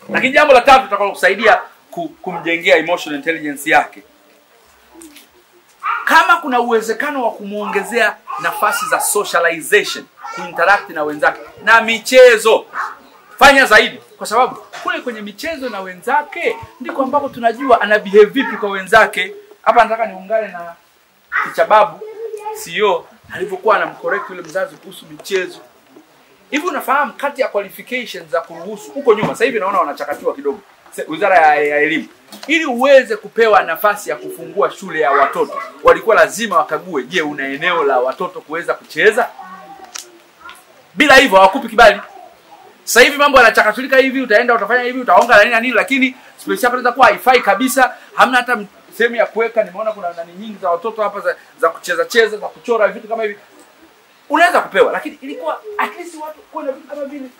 lakini jambo la tatu litakalo kusaidia ku, kumjengea emotional intelligence yake kama kuna uwezekano wa kumwongezea nafasi za socialization kuinteract na wenzake na michezo fanya zaidi kwa sababu kule kwenye michezo na wenzake ndiko ambapo tunajua ana behave vipi kwa wenzake hapa nataka niungane na kichababu CEO alivyokuwa anamcorrect yule mzazi kuhusu michezo hivi unafahamu kati ya qualifications za kuruhusu huko nyuma sasa hivi naona wanachakatiwa kidogo se- wizara ya, ya elimu ili uweze kupewa nafasi ya kufungua shule ya watoto walikuwa lazima wakague je una eneo la watoto kuweza kucheza bila hivyo hawakupi kibali sasa hivi mambo yanachakatulika hivi utaenda utafanya hivi utaonga na nini na nini lakini space yako inaweza kuwa haifai kabisa hamna hata m- sehemu ya kuweka nimeona kuna nani nyingi za watoto hapa za, za kucheza cheza za kuchora vitu kama hivi unaweza kupewa lakini ilikuwa at least watu kuwe na vitu kama vile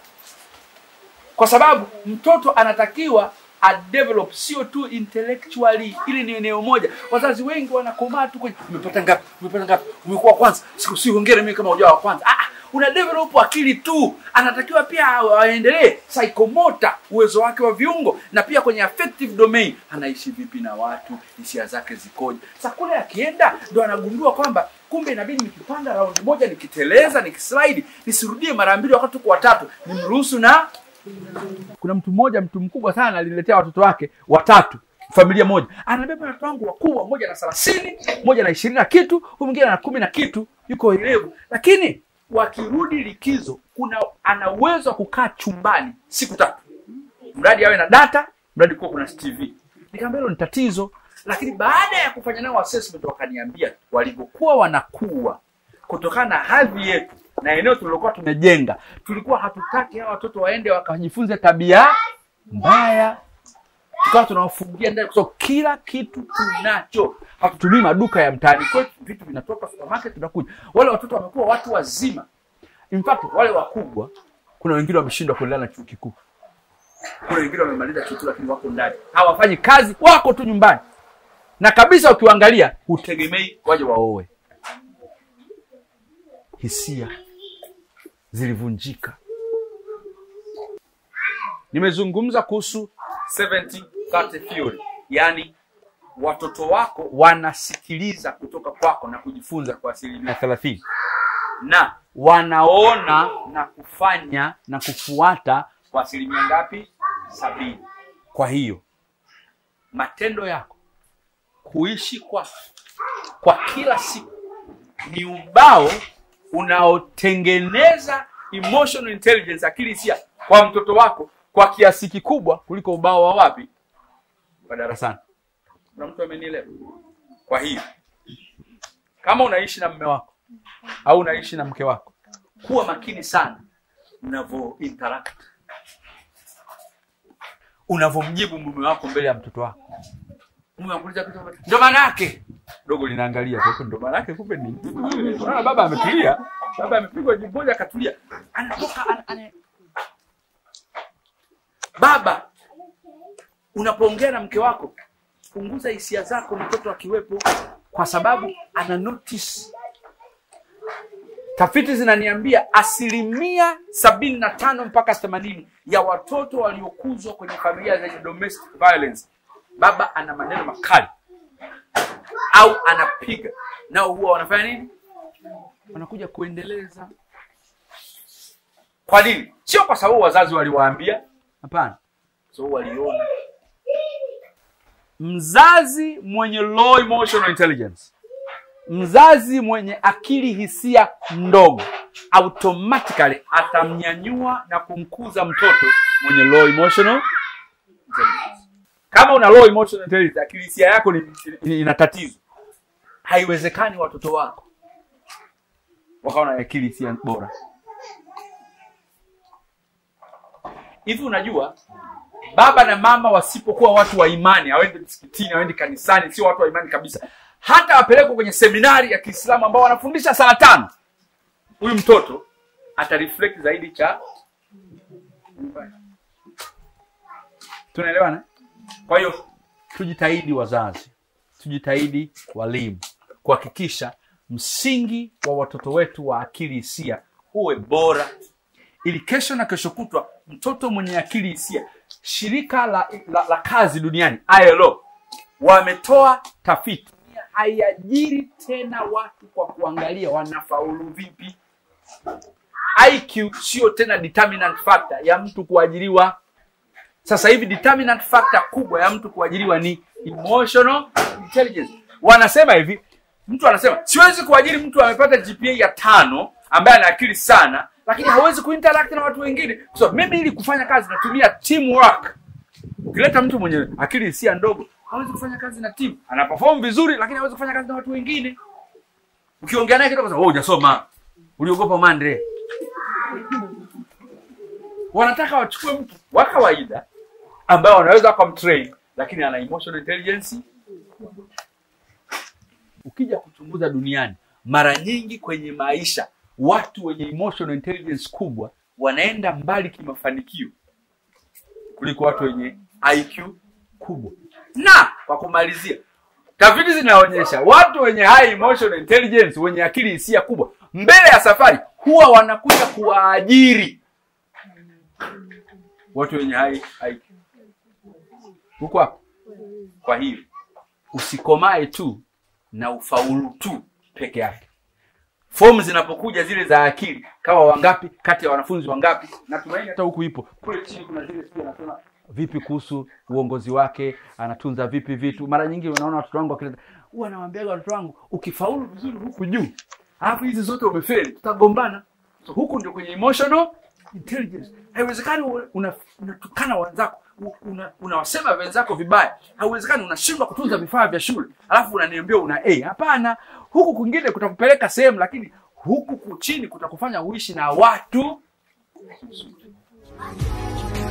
kwa sababu mtoto anatakiwa adevelop sio tu intellectually ili ni eneo moja wazazi wengi wanakomaa tu kwenye umepata ngapi umepata ngapi umekuwa wa kwanza siku si hongera mimi kama hujao wa kwanza ah ah, una develop akili tu anatakiwa pia aendelee psychomotor uwezo wake wa viungo na pia kwenye affective domain anaishi vipi na watu hisia zake zikoje sasa kule akienda ndo anagundua kwamba kumbe inabidi nikipanda raundi moja nikiteleza nikislide nisirudie mara mbili wakati tuko watatu nimruhusu na kuna mtu mmoja mtu mkubwa sana aliletea watoto wake watatu familia moja anabeba watoto wangu wakubwa mmoja na thelathini mmoja na ishirini na kitu huyu mwingine na kumi na kitu yuko elevu lakini wakirudi likizo kuna ana uwezo wa kukaa chumbani siku tatu mradi awe na data mradi kuwa kuna tv nikamwambia hilo ni tatizo lakini baada ya kufanya nao assessment wakaniambia walivyokuwa wanakuwa kutokana na hadhi yetu na eneo tulilokuwa tumejenga tulikuwa hatutaki hawa watoto waende wakajifunze tabia mbaya tukawa tunawafungia ndani kwa sababu kila kitu tunacho hatutumii maduka ya mtaani kwetu vitu vinatoka supermarket tunakuja wale watoto wamekuwa watu wazima in fact wale wakubwa kuna wengine wameshindwa kuendelea na chuo kikuu kuna wengine wamemaliza chuo kikuu lakini wako ndani hawafanyi kazi wako tu nyumbani na kabisa ukiwaangalia hutegemei waje waoe hisia zilivunjika nimezungumza kuhusu 70 30 theory yaani watoto wako wanasikiliza kutoka kwako na kujifunza kwa asilimia thelathini na wanaona na kufanya na kufuata kwa asilimia ngapi sabini kwa hiyo matendo yako kuishi kwa kwa kila siku ni ubao unaotengeneza emotional intelligence akili hisia kwa mtoto wako kwa kiasi kikubwa kuliko ubao wa wapi wa darasani kuna mtu amenielewa kwa hiyo kama unaishi na mme wako au unaishi na mke wako kuwa makini sana unavyo interact unavyomjibu mume wako mbele ya mtoto wako mume anakuuliza kitu kama, ndo maana yake dogo linaangalia kwa hiyo ndo maana yake kumbe ni unaona baba ametulia baba amepigwa jibu moja akatulia anatoka ana, ana... baba unapoongea na mke wako punguza hisia zako mtoto akiwepo kwa sababu ana notice tafiti zinaniambia asilimia sabini na tano mpaka themanini ya watoto waliokuzwa kwenye familia zenye domestic violence baba ana maneno makali au anapiga nao huwa wanafanya nini wanakuja kuendeleza kwa nini sio kwa sababu wazazi waliwaambia hapana so waliona mzazi mwenye low emotional intelligence mzazi mwenye akili hisia ndogo automatically atamnyanyua na kumkuza mtoto mwenye low emotional intelligence kama una low emotional intelligence akili hisia yako ni, ni, ina tatizo haiwezekani watoto wako wakawa na akili hisia bora hivi unajua baba na mama wasipokuwa watu wa imani hawaendi msikitini hawaendi kanisani sio watu wa imani kabisa hata wapelekwa kwenye seminari ya kiislamu ambao wanafundisha saa tano huyu mtoto atareflect zaidi cha tunaelewana kwa hiyo tujitahidi wazazi tujitahidi walimu kuhakikisha msingi wa watoto wetu wa akili hisia uwe bora ili kesho na kesho kutwa mtoto mwenye akili hisia shirika la, la, la kazi duniani ILO wametoa tafiti haiajiri tena watu kwa kuangalia wanafaulu vipi IQ sio tena determinant factor ya mtu kuajiriwa sasa hivi determinant factor kubwa ya mtu kuajiriwa ni emotional intelligence wanasema hivi mtu anasema siwezi kuajiri mtu amepata gpa ya tano ambaye ana akili sana lakini hawezi kuinteract na watu wengine so mimi ili kufanya kazi natumia teamwork ukileta mtu mwenye akili hisia ndogo hawezi kufanya kazi na timu ana perform vizuri lakini hawezi kufanya kazi na watu wengine ukiongea naye kidogo wewe hujasoma uliogopa mandre wanataka wachukue mtu wa kawaida ambaye wanaweza wakamtrain lakini ana emotional intelligence ukija kuchunguza duniani mara nyingi kwenye maisha watu wenye emotional intelligence kubwa wanaenda mbali kimafanikio kuliko watu wenye IQ kubwa. Na kwa kumalizia, tafiti zinaonyesha watu wenye high emotional intelligence, wenye akili hisia kubwa, mbele ya safari huwa wanakuja kuwaajiri watu wenye high IQ. Huko hapo. Kwa hiyo usikomae tu na ufaulu tu peke yake fomu zinapokuja zile za akili kama wangapi kati ya wanafunzi wangapi natumaini hata huku ipo kule chini kuna zile sijui anasema vipi kuhusu uongozi wake anatunza vipi vitu mara nyingi unaona watoto wangu wakileta huwa nawaambiaga watoto wangu ukifaulu vizuri huku juu alafu hizi zote umefeli tutagombana so, huku ndio kwenye emotional intelligence haiwezekani una- una- unatukana wenzako u- una- unawasema wenzako vibaya haiwezekani unashindwa kutunza vifaa vya shule alafu unaniambia una a hapana huku kwingine kutakupeleka sehemu lakini huku chini kutakufanya uishi na watu